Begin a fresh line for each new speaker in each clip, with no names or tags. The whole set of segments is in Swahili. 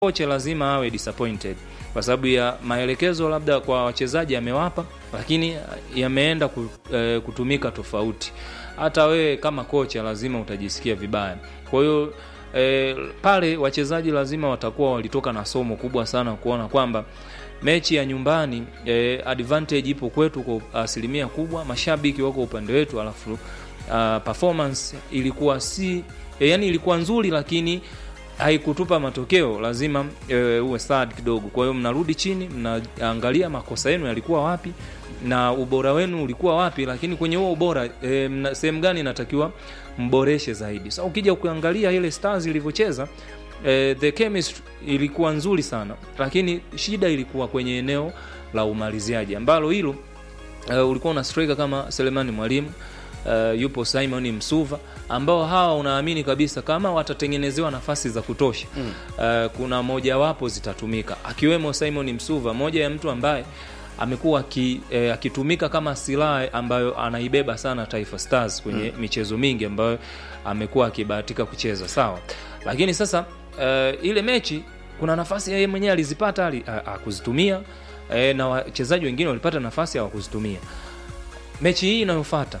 kocha lazima awe disappointed kwa sababu ya maelekezo labda kwa wachezaji amewapa, lakini yameenda ku- eh, kutumika tofauti. Hata wewe kama kocha lazima utajisikia vibaya. Kwa hiyo eh, pale wachezaji lazima watakuwa walitoka na somo kubwa sana kuona kwamba mechi ya nyumbani eh, advantage ipo kwetu kwa asilimia kubwa, mashabiki wako upande wetu, alafu uh, performance ilikuwa si eh, yani ilikuwa nzuri lakini haikutupa matokeo, lazima e, uwe sad kidogo. Kwa hiyo mnarudi chini, mnaangalia makosa yenu yalikuwa wapi na ubora wenu ulikuwa wapi, lakini kwenye huo ubora e, mna- sehemu gani inatakiwa mboreshe zaidi. Sasa ukija kuangalia ile Stars ilivyocheza e, the chemistry ilikuwa nzuri sana, lakini shida ilikuwa kwenye eneo la umaliziaji ambalo hilo uh, ulikuwa una striker kama Selemani Mwalimu uh, yupo Simon Msuva ambao hawa unaamini kabisa kama watatengenezewa nafasi za kutosha mm. uh, kuna mojawapo zitatumika akiwemo Simon Msuva, moja ya mtu ambaye amekuwa aki- eh, akitumika kama silaha ambayo anaibeba sana Taifa Stars kwenye mm. michezo mingi ambayo amekuwa akibahatika kucheza sawa, lakini sasa uh, ile mechi kuna nafasi yeye mwenyewe alizipata ali- a- akuzitumia e, na wachezaji wengine walipata nafasi hawakuzitumia. Mechi hii inayofuata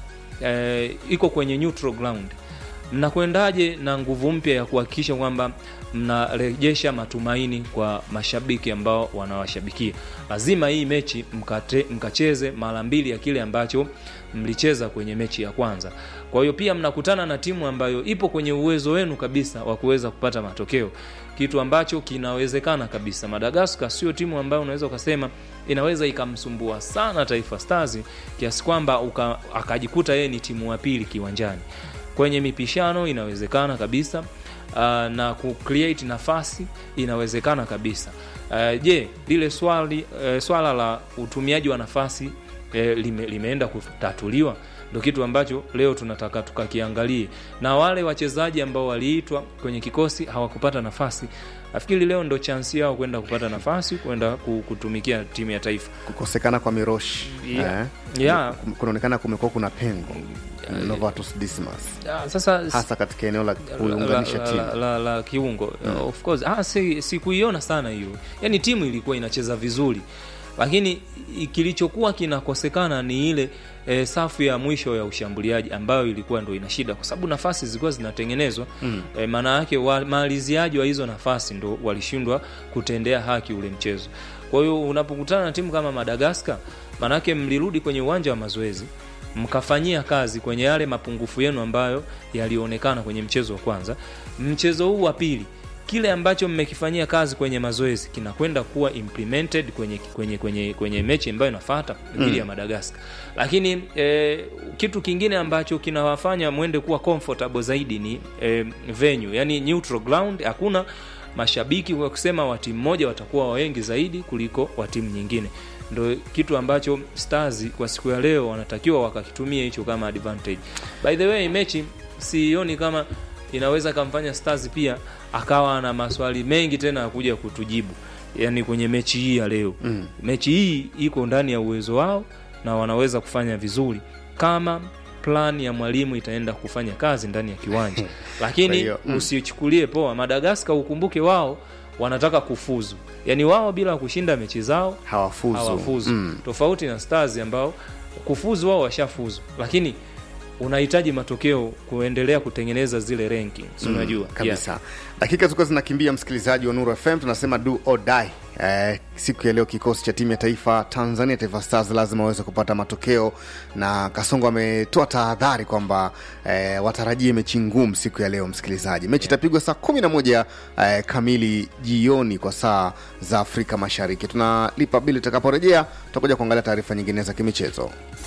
e, iko kwenye neutral ground, mnakwendaje na nguvu mpya ya kuhakikisha kwamba mnarejesha matumaini kwa mashabiki ambao wanawashabikia? Lazima hii mechi mkate, mkacheze mara mbili ya kile ambacho mlicheza kwenye mechi ya kwanza. Kwa hiyo pia mnakutana na timu ambayo ipo kwenye uwezo wenu kabisa wa kuweza kupata matokeo, kitu ambacho kinawezekana kabisa. Madagascar sio timu ambayo unaweza ukasema inaweza ikamsumbua sana Taifa Stars kiasi kwamba uka- akajikuta yeye ni timu ya pili kiwanjani. Kwenye mipishano inawezekana kabisa uh, na ku create nafasi inawezekana kabisa. Uh, je, lile swali uh, swala la utumiaji wa nafasi eh, lime, limeenda kutatuliwa? Ndo kitu ambacho leo tunataka tukakiangalie, na wale wachezaji ambao waliitwa kwenye kikosi hawakupata nafasi, nafikiri leo ndo chansi yao kwenda kupata nafasi kwenda ku- kutumikia timu ya taifa.
kukosekana kwa miroshi
Yeah.
eh,
Yeah.
kum- kunaonekana kumekuwa kuna pengo Novatus Dismas
Ah, Sasa
hasa katika eneo la
la,
kuunganisha
la,
timu
la, la, la kiungo of course ah, si, sikuiona sana hiyo yani timu ilikuwa inacheza vizuri lakini i- kilichokuwa kinakosekana ni ile e, safu ya mwisho ya ushambuliaji ambayo ilikuwa ndo ina shida kwa sababu nafasi zilikuwa zinatengenezwa mm. e, maana yake wamaliziaji wa hizo nafasi ndo walishindwa kutendea haki ule mchezo kwa hiyo unapokutana na timu kama Madagascar maanake mlirudi kwenye uwanja wa mazoezi mkafanyia kazi kwenye yale mapungufu yenu ambayo yalionekana kwenye mchezo wa kwanza. Mchezo huu wa pili, kile ambacho mmekifanyia kazi kwenye mazoezi kinakwenda kuwa implemented kwenye, kwenye, kwenye, kwenye mechi ambayo inafuata dhidi ya Madagascar. Lakini eh, kitu kingine ambacho kinawafanya mwende kuwa comfortable zaidi ni eh, venue, yani neutral ground, hakuna mashabiki kwa kusema wa timu moja watakuwa wengi zaidi kuliko wa timu nyingine ndo kitu ambacho Stars kwa siku ya leo wanatakiwa wakakitumia hicho kama advantage. By the way, mechi sioni kama inaweza kamfanya Stars pia akawa na maswali mengi tena ya kuja kutujibu, yani kwenye mechi hii ya leo mm. mechi hii iko ndani ya uwezo wao na wanaweza kufanya vizuri kama plan ya mwalimu itaenda kufanya kazi ndani ya kiwanja,
Kwa
lakini
hiyo, mm.
usichukulie poa. Madagaskar ukumbuke, wao wanataka kufuzu, yani wao bila kushinda mechi zao
hawafuzu,
hawafuzu
Mm.
tofauti na Stars ambao kufuzu wao washafuzu, lakini unahitaji matokeo kuendelea kutengeneza zile rankings unajua
kabisa dakika zilikuwa zinakimbia msikilizaji wa nuru fm tunasema do or die eh, siku ya leo kikosi cha timu ya taifa tanzania taifa stars lazima waweze kupata matokeo na kasongo ametoa tahadhari kwamba eh, watarajie mechi ngumu siku ya leo msikilizaji mechi itapigwa saa kumi na moja eh, kamili jioni kwa saa za afrika mashariki tunalipa bili tutakaporejea tutakuja kuangalia taarifa nyingine za kimichezo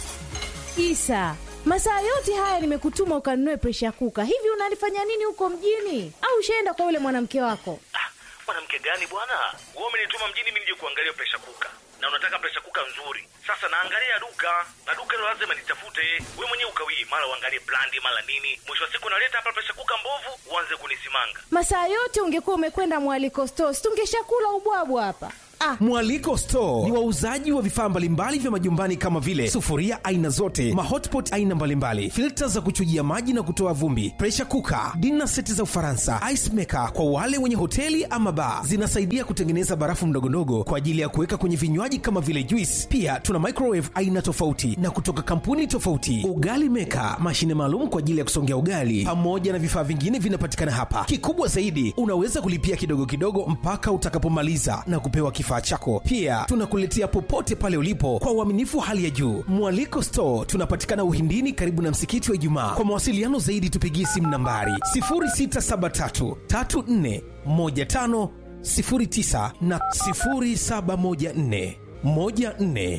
Isa, masaa yote haya nimekutuma ukanunue presha kuka. Hivi unalifanya nini huko mjini? Au ushaenda kwa yule mwanamke wako?
Ah, mwanamke gani bwana? Wewe umenituma mjini mimi nije kuangalia presha kuka, na unataka presha kuka nzuri. Sasa naangalia duka na duka hilo lazima nitafute. Wewe mwenyewe ukawii, mara uangalie brandi, mara nini. Mwisho wa siku naleta hapa presha kuka mbovu, uanze kunisimanga.
Masaa yote ungekuwa umekwenda mwaliko stores, tungeshakula ubwabwa hapa. Ah.
Mwaliko Store ni wauzaji wa vifaa mbalimbali vya majumbani kama vile sufuria aina zote, mahotpot aina mbalimbali, filta za kuchujia maji na kutoa vumbi, pressure cooker, dinner seti za Ufaransa, ice maker kwa wale wenye hoteli ama bar. Zinasaidia kutengeneza barafu ndogondogo kwa ajili ya kuweka kwenye vinywaji kama vile juice. Pia tuna microwave aina tofauti na kutoka kampuni tofauti, ugali maker, mashine maalum kwa ajili ya kusongea ugali, pamoja na vifaa vingine vinapatikana hapa. Kikubwa zaidi, unaweza kulipia kidogo kidogo mpaka utakapomaliza na kupewa kifaa chako. Pia tunakuletea popote pale ulipo kwa uaminifu wa hali ya juu. Mwaliko Store tunapatikana Uhindini, karibu na msikiti wa Ijumaa. Kwa mawasiliano zaidi, tupigie simu nambari 0673 34 15 09 na 0714 14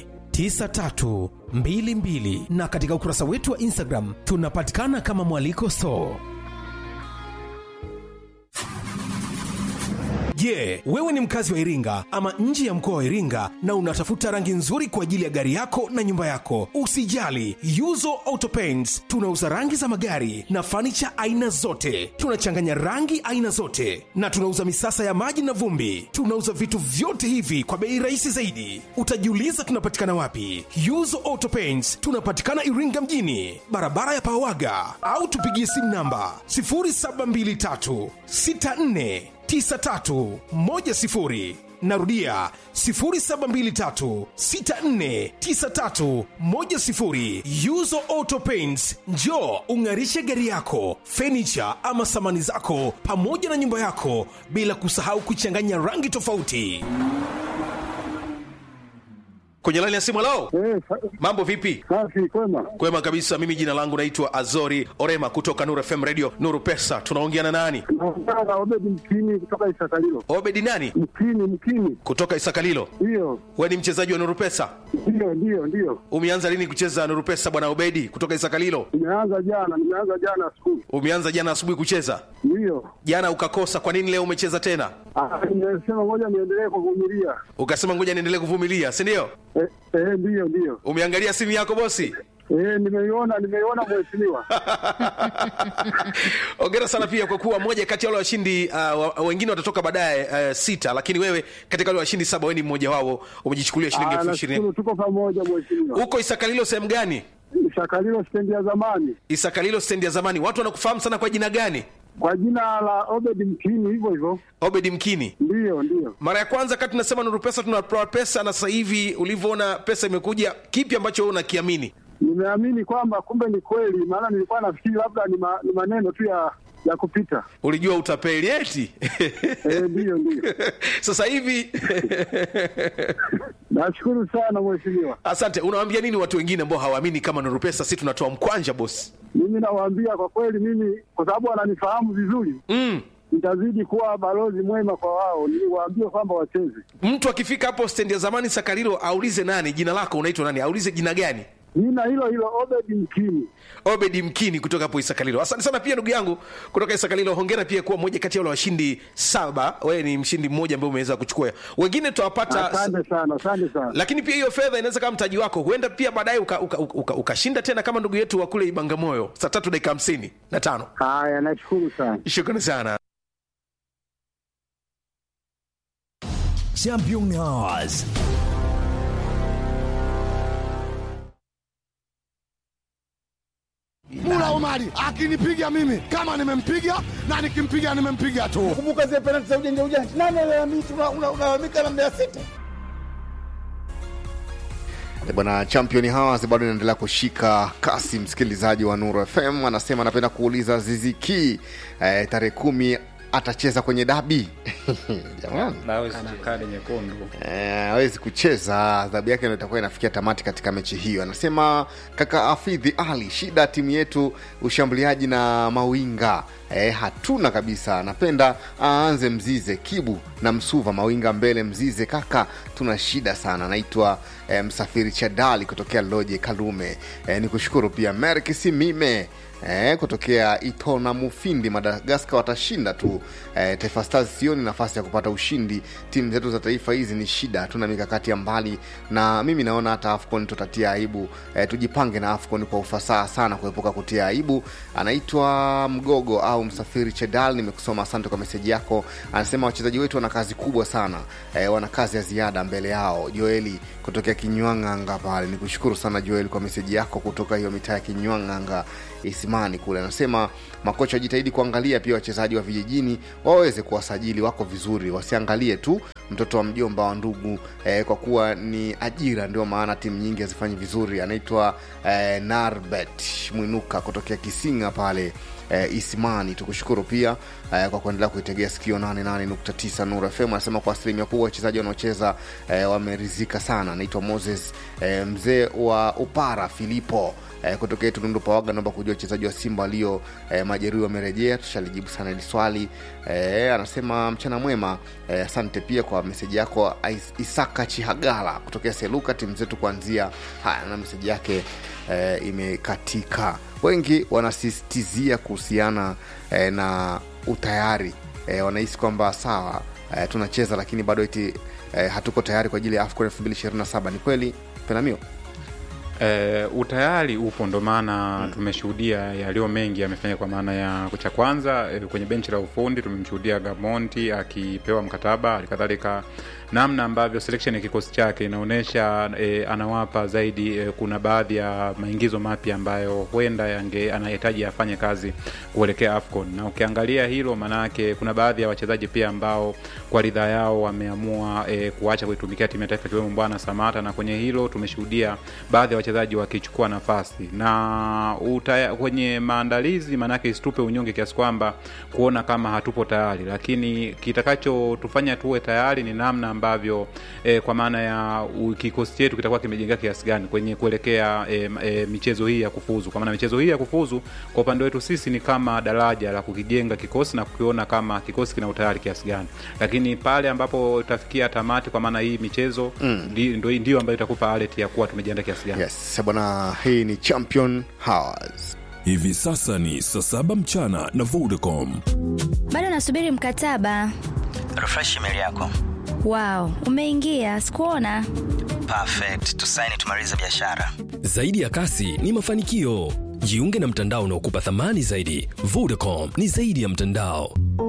9322 na katika ukurasa wetu wa Instagram tunapatikana kama Mwaliko Store. Je, wewe ni mkazi wa Iringa ama nje ya mkoa wa Iringa na unatafuta rangi nzuri kwa ajili ya gari yako na nyumba yako? Usijali, Yuzo Auto Paints tunauza rangi za magari na fanicha aina zote. Tunachanganya rangi aina zote na tunauza misasa ya maji na vumbi. Tunauza vitu vyote hivi kwa bei rahisi zaidi. Utajiuliza tunapatikana wapi? Yuzo Auto Paints tunapatikana Iringa mjini, barabara ya Pawaga, au tupigie simu namba 0723 64 9310 narudia 0723649310 yuzo auto paints njo ung'arishe gari yako fenicha ama samani zako pamoja na nyumba yako bila kusahau kuchanganya rangi tofauti
kwenye laini ya simu lao
Eh, sa-
mambo vipi
safi kwema.
kwema kabisa mimi jina langu naitwa azori orema kutoka nuru fm radio nuru pesa tunaongea na nani
Naongea na Obedi Mkini kutoka Isakalilo.
obedi nani
Mkini, Mkini,
kutoka isakalilo
ndiyo
we ni mchezaji wa nuru pesa
ndiyo ndiyo ndiyo.
umeanza lini kucheza nuru pesa bwana obedi kutoka isakalilo
Nimeanza jana, nimeanza jana asubuhi,
umeanza jana asubuhi kucheza
ndiyo.
jana ukakosa kwa nini leo umecheza tena
Ah, Nimesema ngoja niendelee kuvumilia.
ukasema ngoja niendelee kuvumilia si ndio
Eh, eh, ndiyo ndiyo.
umeangalia simu yako bosi
Eh, nimeiona nimeiona mheshimiwa.
ongera sana pia kwa kuwa moja kati ya wale washindi uh, wa- wengine watatoka baadaye uh, sita lakini wewe katika wale washindi saba wewe ni mmoja wao umejichukulia shilingi
Ah,
elfu ishirini
nashukuru tuko pamoja mheshimiwa.
huko isakalilo sehemu gani
Isakalilo stendi ya zamani
isakalilo stendi ya zamani watu wanakufahamu sana kwa jina gani
kwa jina la Obedi Mkini, hivyo hivyo.
obedi mkini
Ndiyo ndiyo.
mara ya kwanza kati tunasema nuru pesa tunatoa pesa na sasa hivi ulivyoona pesa imekuja kipi ambacho wewe unakiamini
Nimeamini kwamba kumbe ni kweli, maana nilikuwa nafikiri labda ni, ma, ni maneno tu ya ya kupita.
ulijua utapeli eti
Eh, ndiyo ndiyo.
sasa hivi
Nashukuru sana mheshimiwa.
asante unawaambia nini watu wengine ambao hawaamini kama nuru pesa si tunatoa mkwanja bosi
Mimi nawaambia kwa kweli, mimi kwa sababu wananifahamu vizuri,
mm.
nitazidi kuwa balozi mwema kwa wao, niwaambie kwamba wacheze.
mtu akifika hapo stendi ya zamani sakarilo aulize nani jina lako unaitwa nani aulize jina gani
Jina hilo hilo Obedi Mkini.
obedi mkini kutoka hapo isakalilo asante sana pia ndugu yangu kutoka isakalilo hongera pia kuwa moja kati ya wale washindi saba wewe ni mshindi mmoja ambaye umeweza kuchukua wengine tutawapata
Asante sana, asante sana.
lakini pia hiyo fedha inaweza kama mtaji wako huenda pia baadaye ukashinda uka, uka, uka ukashinda tena kama ndugu yetu wa kule ibangamoyo saa tatu dakika hamsini na tano
Haya, nashukuru sana.
shukrani sana
Championnats.
Mula Omari akinipiga mimi kama nimempiga na nikimpiga nimempiga tu.
kumbuka zile penalti za ujanja ujanja. Nani alalamika? Una- una- Unalalamika na Mbeya City.
E bwana champion hawas bado inaendelea kushika kasi msikilizaji wa nuru fm anasema anapenda kuuliza ziziki eh, tarehe kumi atacheza kwenye dabi jamani
nawezi kadi nyekundu
Eh, hawezi kucheza adhabu yake ndio itakuwa inafikia tamati katika mechi hiyo anasema kaka afidhi ali shida timu yetu ushambuliaji na mawinga eh, hatuna kabisa napenda aanze mzize kibu na msuva mawinga mbele mzize kaka tuna shida sana naitwa eh, msafiri chadali kutokea loje kalume eh, ni kushukuru pia merkisi mime eh, kutokea Itona Mufindi, Madagaskar watashinda tu. Eh, Taifa Stars sioni nafasi ya kupata ushindi. Timu zetu za taifa hizi ni shida, hatuna mikakati ya mbali, na mimi naona hata AFCON tutatia aibu. Eh, tujipange na AFCON kwa ufasaha sana kuepuka kutia aibu. Anaitwa Mgogo au Msafiri Chedal, nimekusoma, asante kwa meseji yako. Anasema wachezaji wetu wana kazi kubwa sana eh, wana kazi ya ziada mbele yao. Joeli kutokea Kinywang'anga pale, nikushukuru sana Joeli kwa meseji yako kutoka hiyo mitaa ya Kinywang'anga Isimani kule. Anasema makocha wajitahidi kuangalia pia wachezaji wa vijijini waweze kuwasajili, wako vizuri, wasiangalie tu mtoto wa mjomba wa ndugu eh, kwa kuwa ni ajira, ndio maana timu nyingi hazifanyi vizuri. Anaitwa eh, Narbet Mwinuka kutokea Kisinga pale eh, Isimani. Tukushukuru pia eh, kwa kuendelea kuitegea sikio 88.9 Nuru FM. Anasema kwa asilimia kubwa wachezaji wanaocheza eh, wamerizika sana. Anaitwa Moses eh, mzee wa Upara Filipo eh, kutokea Tundu Pawaga, naomba kujua wachezaji wa Simba walio eh, majeruhi wamerejea. Tushalijibu sana hili swali eh, anasema mchana mwema eh, asante pia kwa meseji yako Is- Isaka Chihagala kutokea Seluka, timu zetu kuanzia haya, na meseji yake eh, imekatika. Wengi wanasisitizia kuhusiana eh, na utayari eh, wanahisi kwamba sawa eh, tunacheza lakini bado eti eh, hatuko tayari kwa ajili ya AFCON 2027 ni kweli Penamio?
E, utayari upo ndo maana mm. tumeshuhudia yaliyo mengi yamefanya kwa maana ya cha kwanza e, kwenye benchi la ufundi tumemshuhudia Gamonti akipewa mkataba halikadhalika namna ambavyo selection ya kikosi chake inaonyesha e, anawapa zaidi e, kuna baadhi ya maingizo mapya ambayo huenda yange anahitaji afanye kazi kuelekea AFCON na ukiangalia hilo maanake kuna baadhi ya wachezaji pia ambao kwa ridhaa yao wameamua e, kuacha kuitumikia timu ya taifa ikiwemo Bwana Samata na kwenye hilo tumeshuhudia baadhi ya wachezaji wakichukua nafasi na utaya, kwenye maandalizi maanake isitupe unyonge kiasi kwamba kuona kama hatupo tayari lakini kitakachotufanya tuwe tayari ni namna ambavyo e, kwa maana ya u- kikosi chetu kitakuwa kimejengea kiasi gani kwenye kuelekea e, e, michezo hii ya kufuzu kwa maana michezo hii ya kufuzu kwa upande wetu sisi ni kama daraja la kukijenga kikosi na kukiona kama kikosi kina utayari kiasi gani lakini pale ambapo utafikia tamati kwa maana hii michezo
Mm.
ndi- ndo- ndio ambayo itakupa alert ya kuwa tumejiandaa kiasi gani
Yes, bwana, hii ni Champion Hours.
Hivi sasa ni saa saba mchana na Vodacom.
bado nasubiri mkataba
refresh email yako
wow umeingia sikuona
perfect tusaini tumalize biashara
Zaidi ya kasi ni mafanikio. Jiunge na mtandao unaokupa thamani zaidi. Vodacom ni zaidi ya mtandao.